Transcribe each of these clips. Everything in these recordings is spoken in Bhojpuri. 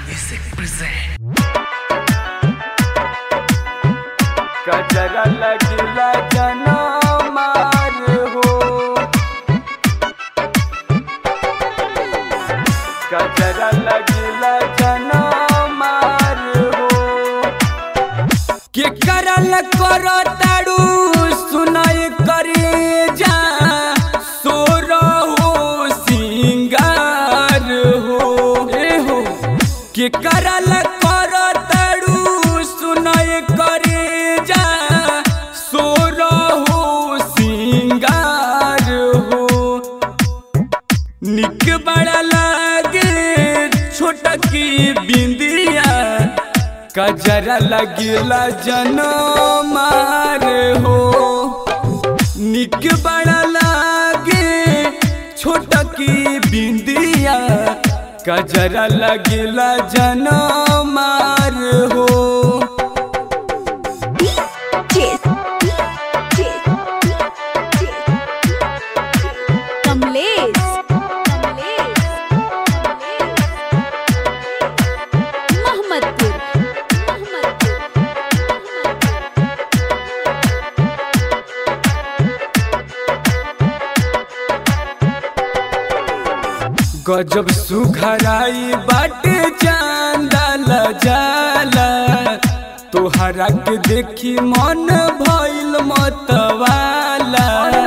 Music present. गजरा लगिला जना मार हो गजरा लगिला जना मार हो के करल करो ताड़ू सुनाई करे जा सोर हो सिंगार हो ए हो के करल करो ताड़ू सुनाई करे जा सोर हो सिंगार हो निक बड़ा लागे छोटा की बिंदिया कजरा लगिला जनो मार हो निक बड़ा लागे छोटा की बिंदिया कजरा लगिला जनो मार हो Cheers. Cheers. कमलेश कमलेश मोहम्मदपुर मोहम्मदपुर गजब सुघराई बाटे चांदल जाला तोहरा के देखी मन भइल मतवाला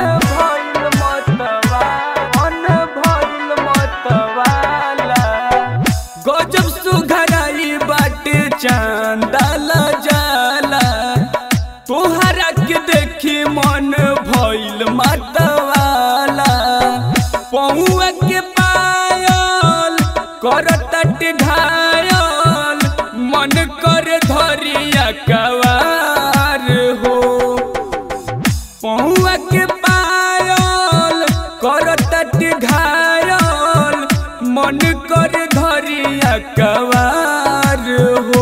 गजब सुघराई बाटे चांदल जाला तोहरा के देखी मन भइल मतवाला पहुआ के पायल करतट घायल मन कर धरिया कवार हो पहुआ के पायल करतट घायल मन कर धरिया कवार हो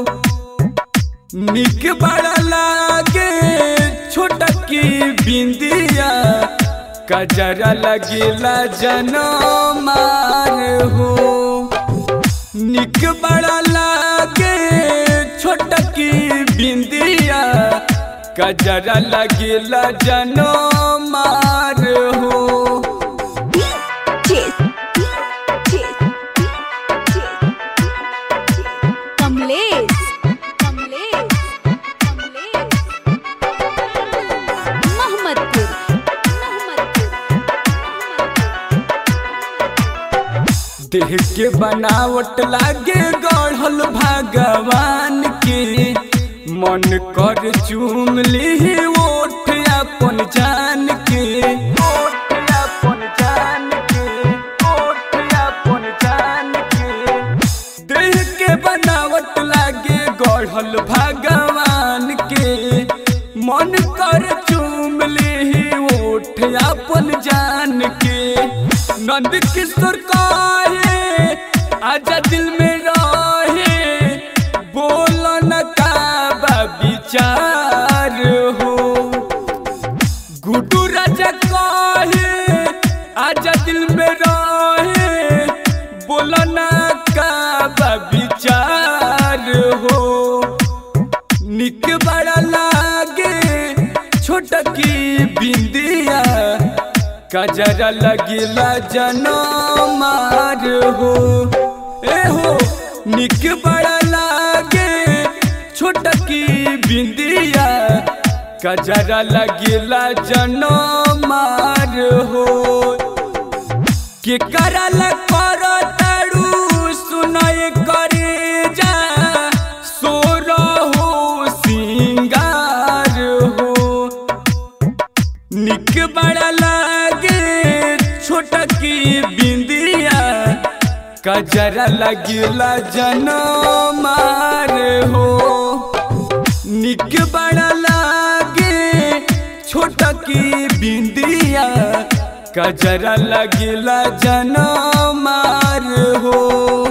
निक बड़ा लागे छोटा की बिंदिया कजरा लगिला जनो मार हो निक बड़ा लागे छोटा की बिंदिया कजरा लगिला जनो मार हो Cheers. Cheers. कमलेश कमलेश कमलेश मोहम्मदपुर मोहम्मदपुर देह के बनावट लागे गढ़ल भगवान के मन कर चूम ली ओठ अपन जान के ओठ अपन जान के ओठ अपन जान के देह के बनावट लागे गढ़ल भगवान के मन कर चूम ली ओठ अपन जान के नंद किशोर कहे आजा दिल में रहे बोल न का विचार हो गुड्डू राजा कहे आजा दिल में रहे बोला ना का विचार हो निक बड़ा लागे छोटा की बिंदिया कजरा लगिला जनो मार हो ए हो निक बड़ा लागे छोटा की बिंदिया कजरा लगिला जनो मार हो के करल करो ताड़ू सुनय करे जा सोर हो सिंगार हो निक बड़ा लागे छोटा की बिंदिया कजरा लगिला जनो मार हो निक बड़ा लागे छोटा की बिंदिया कजरा लगिला जनो मार हो